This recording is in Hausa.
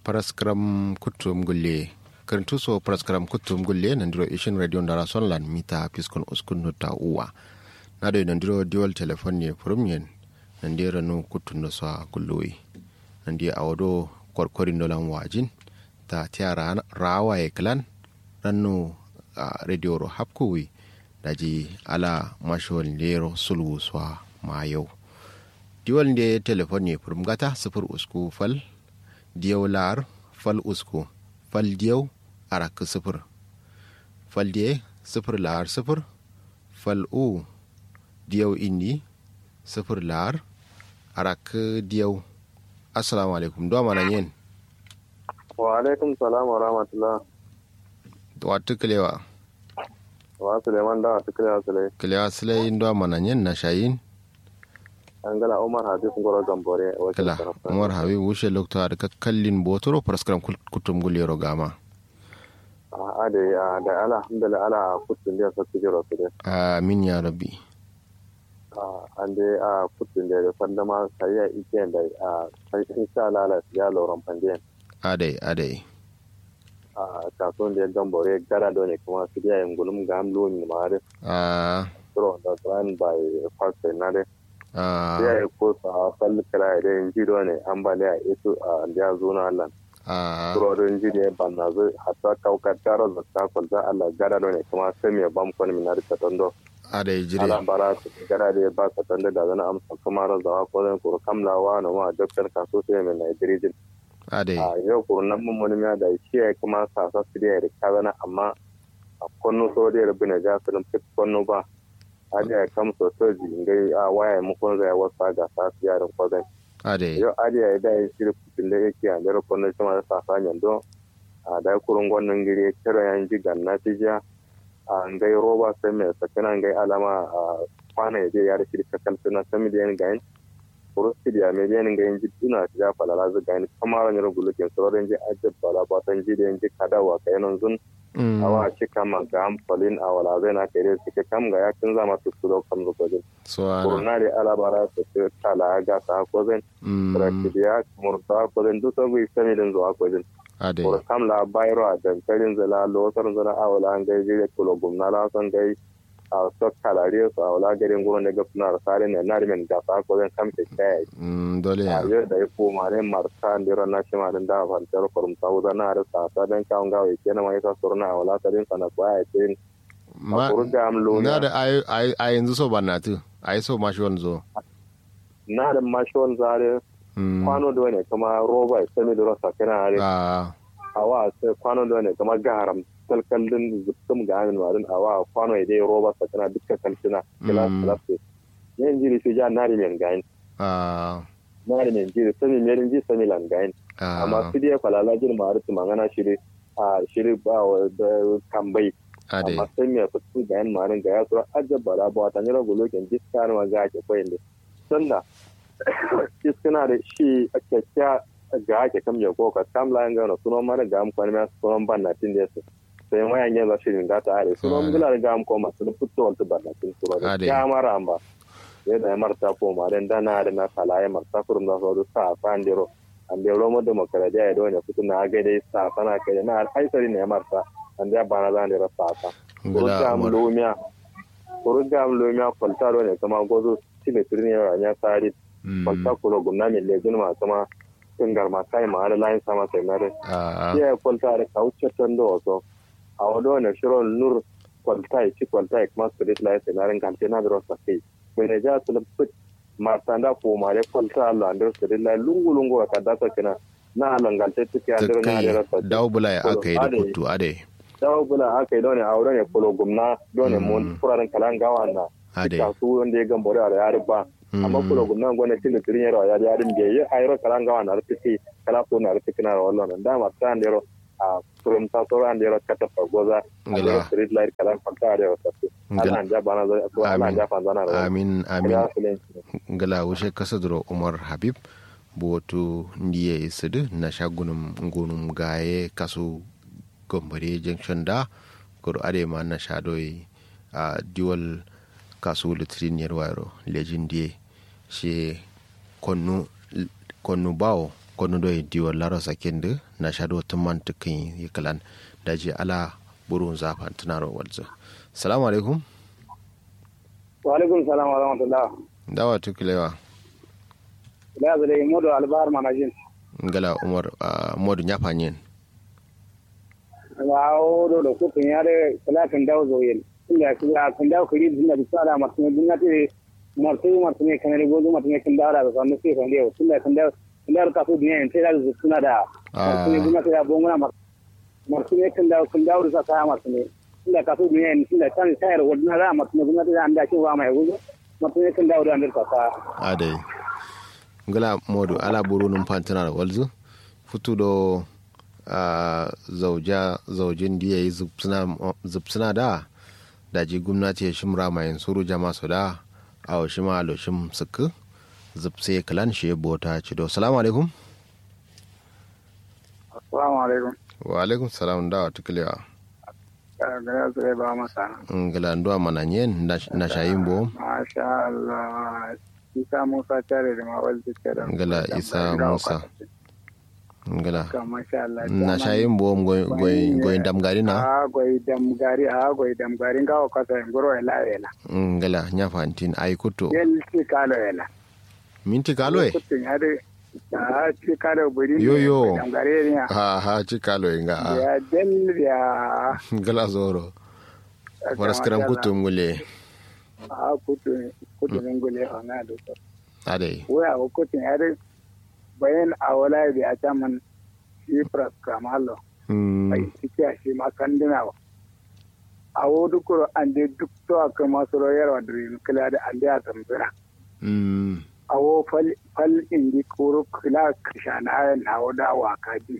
paraskram kutum gulle karantu so paraskram kutum gulle nandiro ishin radio ndara sonlan mita piskon uskun nutta uwa nado nandiro dual telephone ne prumyen nandira no kutun no sa gulloyi nandi awodo korkorin dolan wajin ta tiara rawa e klan ranno radio ro hapkuwi daji ala mashol lero sulwu swa mayau diwal nde telefon ye purum gata sifir usku fal diyaw lar fal usku fal diyaw arak sifir fal diye sifir lar sifir fal u diyaw indi sifir lar arak diyaw assalamu alaikum do mana yen wa alaikum salam wa rahmatullah wa tuklewa wa suleiman da tuklewa sulai klewa sulai ndo mana yen na shayin angala umar habib ngoro gambore kala umar habib wushe lokta da kallin botoro paraskram kutum gulero gama a da da alhamdulillah ala kutun da su jiro su da amin ya rabbi an dai a kutun da sanda ma sai ya ike da a sai insha Allah ya loran pandiyan adai adai a kasuwan da ya gambore gara da ne kuma su da yin gulum ga amlo ni ma da a tro da plan by pastor na da a ya yi ko sa falli kala da yin jiro ne ambaliya isu a da zo na Allah a turorin ji ne ban na zai hatta kaukar tarar da ta kwalta Allah gara da ne kuma sai mai bam kwani mina da tondo adai jire ala bara su gara da ba ka tondo da zana amsa kuma razawa ko zan kuru kamlawa na ma doktor kaso sai mai Nigeria adai a yau kuru nan mun mun ya da shi ya kuma sasa su da ya ka zana amma a konno so da ya rubu na ja su fit konno ba hadi ya kam so so ji ngai a waya mu kun zai wasa ga sa su yaran ko zan adai yau hadi ya da ya shiri kutin da yake a dare konno shi ma da sasa nyando a da kurun gwannan giri ya kira yan ji ganna ti ja a ngai roba sai mai sakina ngai alama a kwana ya je ya da shiri kakal suna sami da yan gayin kurusti da mai yan gayin ji tuna ti ja falala zu gayin kamar ne rugulukin sauran ji ajab bala batan ji da yan ji kadawa kayanan zun awa ci kama ga amfalin a wala zai na kere suke kam ga yakin zama su su da kam zuwa jin so ana kurna da alabara su ce tala ga ta ko zan rakidiya murta ko zan duk sabu sani din zuwa ko zan adai kur kam la bayro a dankalin zala lotar zala a wala an gai jire kulo gumna la san gai a so kalare su a wala garin gurin da gafuna da sare ne na rimen ga ta ko zan kam ke kai dole a ya yau da ya koma ne marta ndiro na shi ma din da fantar kurum ta wuza na da sa ta dan kawun gawa ke na mai ta surna a wala ta din sana ko ya ce ma a kurga am lo na da ai ai ai yanzu so banatu ai so mashi wanzo na da mashon zare Mm. kwano da ne kuma roba ya sami da rasa kana are a awa sai kwano da ne kuma garam kalkallin zubtum ga amin wadin awa kwano ya dai roba sa kana dukkan kalsina kila Mm. klasse yan jiri su ja nari men gain a nari men jiri sami merin ji sami lan gain amma su dai falala jin ma arti mangana shiri a shiri ba wa da kambai adai amma sai me fitu gain marin ga ya so ajaba da ba ta nyira golokin jiskar ma ga ke koyin da sannan iskana da shi a kyakkya ga ake kam ya koka kam la nga no suno mara ga am kwani ma suno ban na tin desu sai ma yanya ba shi ga ta are suno Ah. ngula ga am ko ma suno putto wal ban na tin suno da Ade. ya mara amba ya da marta ko ma dan dana da na kala ya marta kurum da so sa fan dero an de romo da makara da ya do ne kutu na ga dai sa sana kai na alhaisari ne marta an da bana zan da sa ta ngala kurga am umar lomiya kurga am lomiya kwalta do ne kama gozo tibe turni ya nya sari Mm. kwalta kulo gumna mi lejin ma kuma tungar ma kai ma ala lain sama sai mare a ya kwalta da kauce tan do so a wado ne shiro nur kwalta ci kwalta kuma spirit lai sai mare kan tena da rosa kai mai ne ja su put ma tanda ko ma le kwalta Allah andar spirit lai lungu lungu ka da ta kina na langalte tuki ta andar na kai da rosa dawo bula ya aka yi da Adai. kutu adai dawo bula aka yi dole a wurin ya kulo gumna dole mun furaren kalan gawa na adai kasu wanda ya gambore a yari ba amma kulo gumna gona tin da tirin yaro yari yarin da ya ayro kalan gawa na rufisi kala ko na rufisi na wallo da ma tan yaro a kurum ta so ran yaro kata fagoza a Ngala. yaro street light kalan fanta yaro tafi Ngala. ana ja bana zo ko ana Amin. ja fan zana ro amin amin ya filen ngala wushe kasadro umar habib botu ndiye isidu na shagunum ngunum gaye kasu gombare junction da kuro ade ma na shadoi a diwal kasu litrin yarwaro lejin diye she konnu konnu bawo kono do diwo laro sakende na shado tumman tukin yikalan daji ala burun zafan tunaro walzo salamu alaikum wa alaikum salam wa rahmatullah dawa tukilewa da zai modo albar manajin ngala umar modu nyafanyen wa o do do ko kun yare salatin dawo zoyen inda ku ya kun dawo kuri dinda bisa da masu dinga te martu martu ne kan ne gozo martu ne kan dawo da kan sai kan dawo tunda kan dawo tunda ka su dinga in sai da suna da martu ne dinga ta bongona martu ne kan dawo kan dawo da sa martu ne tunda ka su dinga in tunda kan sayar wadna da martu ne dinga ta anda kin wa mai gozo martu ne kan dawo da andar ka adai ngala modu ala buru num pantana walzu futu do Uh, zauja zaujin da ya yi zubsuna da daji gwamnati ya shimra mai suru jama su da a wasu ma aloshin suku zubse kalan shi bota cido salamu alaikum assalamu alaikum wa alaikum salam da wa tukulewa gaya zai ba masa ngala ndo mananyen na shayin bo masha Allah isa musa tare da mawal da ngala isa musa ngala na shayin bo goyin damgari na a goyi damgari a goyi damgari nga o kasa ngoro ela ela ngala nya fantin ay kuto yel ti kalo ela minti kalo e kuto nyade a ti kalo buri yo yo damgari ne ha ha ti kalo e nga ya del ya ngala zoro paras karam kuto ngule a kuto kuto ngule ona do ade wa o kuto nyade bayan a wala da a caman shi praskamallo mai ciki a shi makandina wa a wadu kuro an de duk to a kan masu royar wa dirin kila da an da tambira a wo fal indi kuro kila kishana na wada wa kaji